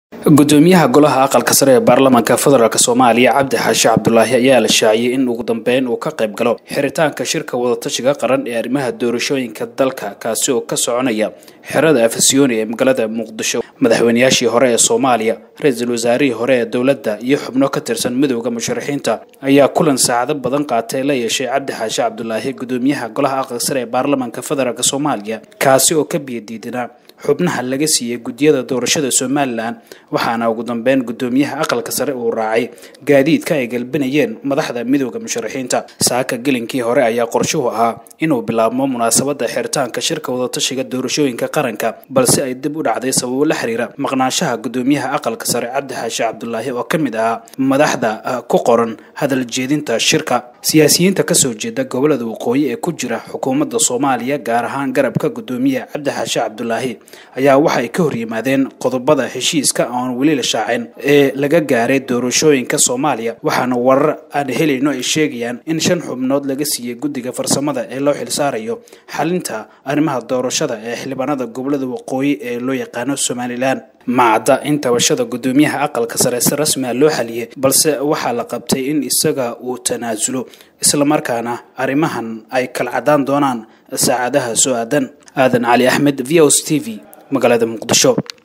gudoomiyaha golaha aqalka sare ee baarlamaanka federaalk soomaaliya cabdi xaashi cabdulaahi ayaa la shaaciyey in ugu dambeyn uu ka qayb galo xiritaanka shirka wadatashiga qaran ee arrimaha doorashooyinka dalka kaasi oo ka soconaya xerada afasyooni ee magaalada muqdisho madaxweynayaashii hore ee soomaaliya ra-iisul wasaarihii hore ee dowladda iyo xubno ka tirsan midooda musharaxiinta ayaa kulan saacado badan qaatay la yeeshay cabdi xaashi cabdulaahi gudoomiyaha golaha aqalka sare ee baarlamaanka federaalk soomaaliya kaasi oo ka biyadiidinaa xubnaha laga siiyey guddiyada doorashada somalilan waxaana ugu dambeyn gudoomiyaha aqalka sare uu raacay gaadiidka ay galbinayeen madaxda midooda musharaxiinta saaka gelinkii hore ayaa qorshuhu ahaa inuu bilaabmo munaasabada xiritaanka shirka wadatashiga doorashooyinka qaranka balse ay dib u dhacday sababo la xiriira maqnaanshaha gudoomiyaha aqalka sare cabdi xaashi cabdulaahi oo ka mid ahaa madaxda ku qoran hadal jeedinta shirka siyaasiyiinta kasoo jeeda gobolada waqooyi ee ku jira xukuumadda soomaaliya gaar ahaan garabka gudoomiyaha cabdi xaashi cabdulaahi ayaa waxay ka hor yimaadeen qodobada heshiiska oon weli la shaacin ee laga gaaray doorashooyinka soomaaliya waxaana warar aan helayno ay sheegayaan in shan xubnood laga siiyey guddiga farsamada ee loo xilsaarayo xalinta arrimaha doorashada ee xildhibaanada gobolada waqooyi ee loo yaqaano somalilan macadda in tabashada gudoomiyaha aqalka sare si rasmiga loo xaliyey balse waxaa la qabtay in isaga uu tanaasulo islamarkaana arrimahan ay kala cadaan doonaan saacadaha soo aadan aadan cali axmed v o s t v magaalada muqdisho